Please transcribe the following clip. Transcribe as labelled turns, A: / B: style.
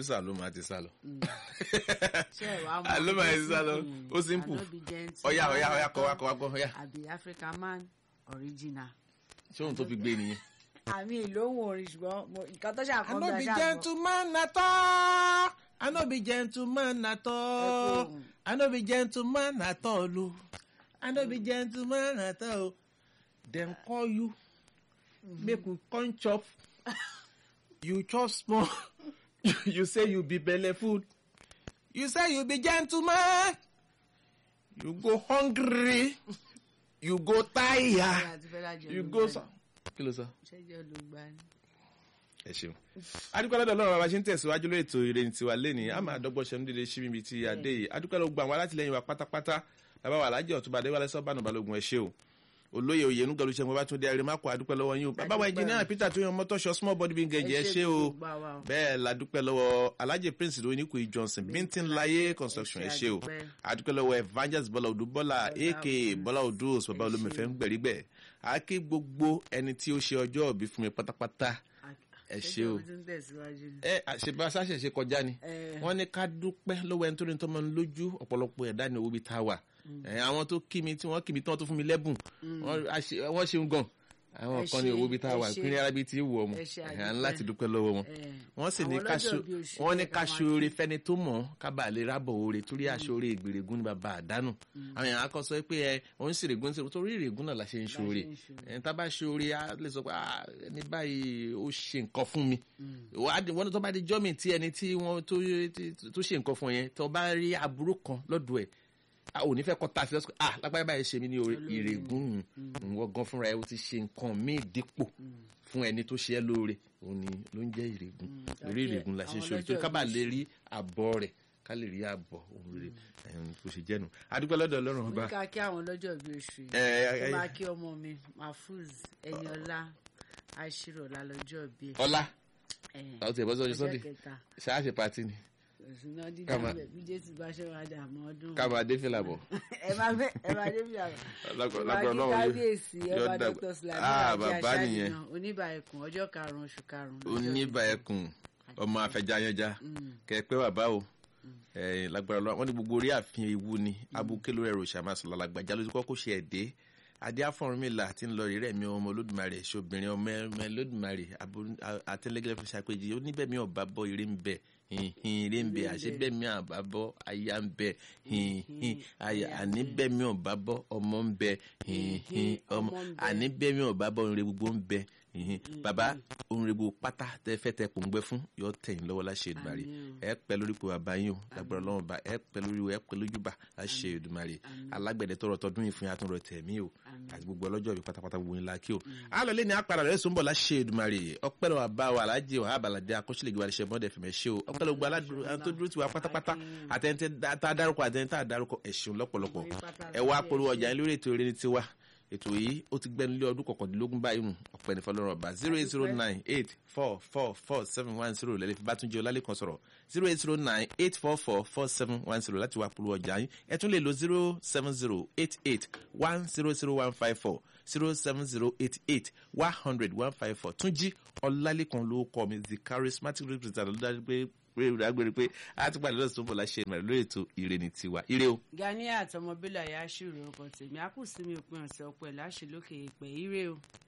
A: producer ló máa ti sá lọ.
B: ṣé ẹ wàá mọ
A: Àlọ́ máa ti sá lọ
B: Mm.
A: ó simple
B: Ànábì gentle,
A: ọ̀yà ọ̀yà ọ̀yà
B: Ànábì
A: kọ́ wa kọ́ wa kọ́ ọ̀yà
B: àbí African man original.
A: ṣé òun tó fi gbé nìyẹn.
B: àmì ìlóhùn orin ṣùgbọ́n mo- nǹkan tó ṣàkóso
A: I no be
B: ṣàgbọ́.
A: gentleman at all. I no be gentleman at all.
B: Ẹkún.
A: I no be gentleman at all. o. I no be gentleman at all. Dem call you make we come chop. You chop small. you say you be belle food. You say you be gentleman. You go hungry. You go
B: Ṣé
A: tire.
B: àti Fẹlá jọ
A: You
B: ló
A: go
B: gbà
A: so.
B: ní?
A: Kí ló sọ?
B: ṣẹ́jọ́ ló gbà ní.
A: ẹ ṣeun adúpẹ́ lọ́dọ̀ ọlọ́run bàbá ṣe ń tẹ̀síwájú lórí ètò ìrẹ́ni tiwa lẹ́ni a máa dọ́gbọ́n ṣe ń dédé sí ibi tí a dé yìí adúpẹ́ lọ́gbọ́ àwọn alátìlẹyìn wa pátápátá bàbá wa alájẹ ọ̀túnba adéwálé sọ́bànú balógun ẹ ṣé o olóyè oyè nugalu ṣe mo bá tún dé ẹrẹ má kó adúpẹ́ lọ́wọ́ yín o bàbá wa engineer peter tó yan mọ́tọ́ṣọ small body bin gẹ̀jẹ̀ ẹ ṣé o
B: gbogbo àwa o.
A: bẹ́ẹ̀ ladúpẹ́ lọ́wọ́ alájẹ prince lóyún ní kùí johnson bíntín láyé construction ẹ ṣé o
B: adúpẹ́.
A: adúpẹ́ lọ́wọ́ evangelist bọ́lá odù bọ́lá aka bọ́lá odù bàbá olómìnfẹ́ ń gbẹ̀rígbẹ̀ àáké gbogbo ẹni tí ó ṣe ọjọ́ òbí fún mi pátápátá ẹ ṣé o.
B: ṣẹ́jọ́ tó ń tẹ̀síwájú ni.
A: ẹ àṣebá sáṣẹṣe kọjá ni
B: Ẹ.
A: wọ́n ní ká dúpẹ́ lọ́wọ́ ẹni tó ní tọmọ lójú ọ̀pọ̀lọpọ̀ ẹ̀dá ní owó bíi tá a wà ẹ àwọn tó kí mi tí wọ́n kí mi tí wọ́n tó fún mi lẹ́bùn wọ́n a ṣe- wọ́n ṣeun gan àwọn
B: Ẹ
A: kan ní
B: ṣé,
A: owó bíi tá a
B: ẹ
A: wà
B: ṣé.
A: ìpínlẹ̀ arábí tí wù ọmọ
B: Ẹ ṣé,
A: ẹ̀
B: àdúpẹ́.
A: ń láti dúpẹ́ lọ́wọ́ wọn
B: Ẹ.
A: wọ́n sì ní
B: Àwọn
A: ká
B: ọlọ́jọ́
A: ṣo-
B: bí oṣù
A: wọ́n ní
B: yẹ ká
A: ká
B: máa
A: ṣoore fẹ́ni tó mọ̀ ká bàa lè rábọ̀ oore torí aṣoore ìgbèrègún ní bàbá àdánù àwọn èèyàn akọ sọ pé ẹ òun sì règún sí torí ìrègùn náà la ṣe ń ṣoore
B: ń ṣoore.
A: ẹ̀ tá bá ṣoore á lè sọ pé "Ah, ẹni báyìí ó ṣe nǹkan fún mi wàá di- wọ́n tó bá di jọ́mì tí ẹni tí wọ́n tó tó ṣe nǹkan fún yẹn tó bá rí aburú kan lọ́dọ̀ ẹ̀ a ò ní fẹ́ kọ́ ta sí lọ́sọ̀kọ́ ah lápáyé báyìí ṣe mí ní oore ìrègùn ìwọ gan fúnra ẹ o ti ṣe nǹkan míì dípò fún ẹni tó ṣe ẹ́ lóore òun ni ló ń jẹ́ ìrègùn lórí
B: Àti
A: ìrègùn la ṣe
B: àwọn
A: ṣe orí tó
B: ọlọ́jọ́
A: ká bá
B: ìbí
A: lè rí àbọ̀ rẹ̀ ká lè rí àbọ̀ òun rere ẹ̀hún kò ṣe jẹ́nu adúpẹ́ lọ́dọ̀ ọlọ́run ọba
B: ní ká kí àwọn lọ́jọ́ bí oṣù yìí.
A: ẹ ẹ
B: mo máa kí ọmọ mi mahfuz ẹniọlá aṣírọ̀lá lọ́jọ́ bí ẹ̀.
A: ọlá
B: Ẹ̀,
A: àwọn tiẹ̀ bọ́ sọ́jọ́
B: ọjọ́
A: sunday
B: kẹta
A: ṣáà ṣe pati ni
B: òṣùnà dídá
A: Ká máa-
B: bẹ̀ bí jésù bá ṣe wá dà mọ́ ọdún.
A: ká máa dé fìlà bọ̀
B: ẹ máa fẹ́ ẹ máa débi àgbà.
A: lágbára
B: Ìbá
A: Ọlọ́run yóò-
B: kábíyèsí
A: yóò
B: ọba
A: dàgbà.
B: dr sulaimon
A: Ah,
B: àti
A: bàbá
B: aṣáájú
A: nìyẹn.
B: náà oníbà ẹkùn ọjọ́ karùn-ún oṣù karùn-ún.
A: oníbà ẹkùn ọmọ afẹjayẹja kẹpẹ bàbá o ẹ lágbára lọ wọn ní gbogbo orí àfihàn ewu ni abuké lórí ẹrọ ìṣàmásùn lálàgbàjá lójú kọkọ ṣe ẹdẹ adé afọrúnmìlà àti ńlọ rírẹ mi ọmọ olódùmarè ṣobìnrin ọmọ ẹmẹ olódùmarè àtẹlẹgẹlẹ fi ṣàpèjì oníbẹmí ọba bọ eré ń bẹ hìhìn eré ń bẹ àṣebẹmí àbá bọ aya ń bẹ hìhìn aya àníbẹmí ọba bọ ọmọ ń bẹ hìhìn ọmọ
B: Ọmọ ń bẹ.
A: àníbẹmí ọba bọ orin gbogbo ń bẹ hìhìn bàbá orin gbogbo pátá tẹ fẹ tẹ pòǹgbẹ fún yọ tẹ̀yìn lọ́wọ́ láṣẹ Èdùmàrè
B: Àmín o.
A: ẹ pẹ́ lórí ipò bàbá yín o lágbára Ọlọ́run bá ẹ pẹ́ lórí ẹ pẹ́ lójú bá láṣẹ Èdùmàrè alágbẹ̀dẹ tọrọ tọdún yìí fún yàtọ̀ rẹ tẹ̀mí o àti gbogbo ọlọ́jọ́ ìbí pátápátá wo ńlá kí o alọ́lé ni apàdà rẹ̀ sọ́nbọ̀ láṣẹ Èdùmàrè ọpẹ́ lọ́wọ́ bá wa alájẹ ọ̀há àbàlàdé akọ́ṣẹ́lẹ̀ gbé alẹ́ṣẹ́ mọ́dẹ̀ fẹ̀mẹ́ ṣe o ọpẹ́ lọ́wọ́ aládùúró àwọn tó dúró tiwa pátápátá àtẹ̀ntẹ̀ tá a dárúkọ àtẹ̀ntẹ̀ tá a dárúkọ ẹ̀ṣin lọ́pọ̀lọpọ̀ ẹ wá polówó ọjà yín lórí ètò eré ní tiwa ètò yìí ó ti gbẹnu lé ọdún kọkàndínlógún báyìí nù ọ̀pẹ ní fọlọ́run ọba zero eight zero nine eight four four four seven one zero lẹ́lẹ́ fi bátúnjẹ ọlálẹ́kan sọ̀rọ̀ zero eight zero nine eight four four four seven one zero láti wá polówó ọjà yín ẹ tún lè lo zero seven zero eight eight one zero zero one five four zero seven zero eight eight one hundred one five four túnjí ọlálẹ́kan ló kọ́ mi the charismatic representative ló dájú pé pé ìdágbére pé a ti pàdé lọ́sùn tó ń bọ̀ láṣẹ ìmọ̀ràn lórí ètò ìrẹ́ni tiwa ire o.
B: Ganiya àtọmọbílà yà á ṣùrù ọkọ tèmi a kù sí mi òpin ọ̀sẹ̀ ọpẹ́ láṣẹ lókè ìpẹ́ ire o.